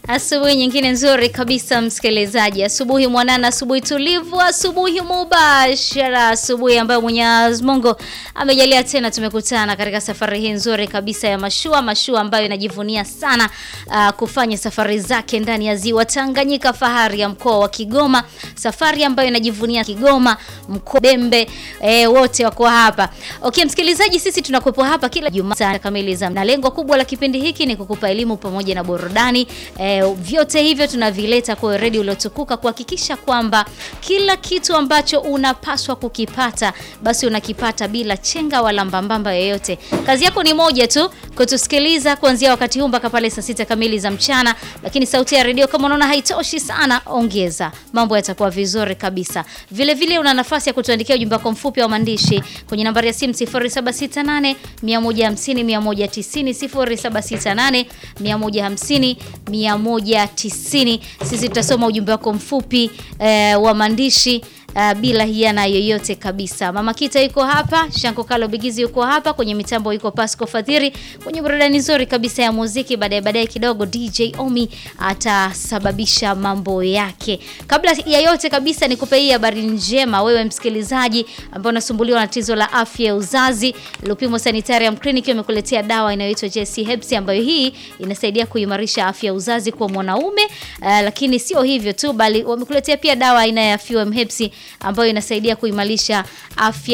Asubuhi nyingine nzuri kabisa msikilizaji, asubuhi mwanana, asubuhi tulivu, asubuhi mubashara, asubuhi ambayo Mwenyezi Mungu amejalia tena tumekutana katika safari hii nzuri kabisa ya mashua, mashua ambayo inajivunia sana uh, kufanya safari zake ndani ya ziwa Tanganyika, fahari ya mkoa wa Kigoma, safari ambayo inajivunia Kigoma, mkoa Dembe, eh, wote wako hapa. Okay, msikilizaji, sisi tunakuwepo hapa kila Jumaa saa kamili za na lengo kubwa la kipindi hiki ni kukupa elimu pamoja na burudani eh, vyote hivyo tunavileta kwa redio uliotukuka kuhakikisha kwamba kila kitu ambacho unapaswa kukipata basi unakipata bila chenga wala mbambamba yoyote. Kazi yako ni moja tu, kutusikiliza kuanzia wakati huu mpaka pale saa sita kamili za mchana, lakini sauti ya redio kama unaona haitoshi sana, ongeza, mambo yatakuwa vizuri kabisa. Vile vile una nafasi ya kutuandikia ujumbe wako mfupi wa maandishi kwenye nambari ya simu 0768 150 190 0768 150 190. Sisi tutasoma ujumbe wako mfupi eh, wa maandishi Uh, bila hiana yoyote kabisa. Mama Kita yuko hapa, Shanko Kalo Bigizi yuko hapa, kwenye mitambo yuko Pasco Fadhiri, kwenye burudani nzuri kabisa ya muziki. Baadaye baadaye kidogo DJ Omi atasababisha mambo yake. Kabla ya yote kabisa, nikupe hii habari njema wewe msikilizaji ambao unasumbuliwa na tatizo la afya ya uzazi. Lupimo Sanitarium Clinic imekuletea dawa inayoitwa JC Herbs ambayo hii inasaidia kuimarisha afya ya uzazi kwa mwanaume. Uh, lakini sio hivyo tu, bali wamekuletea pia dawa aina ya FUM Herbs ambayo inasaidia kuimarisha afya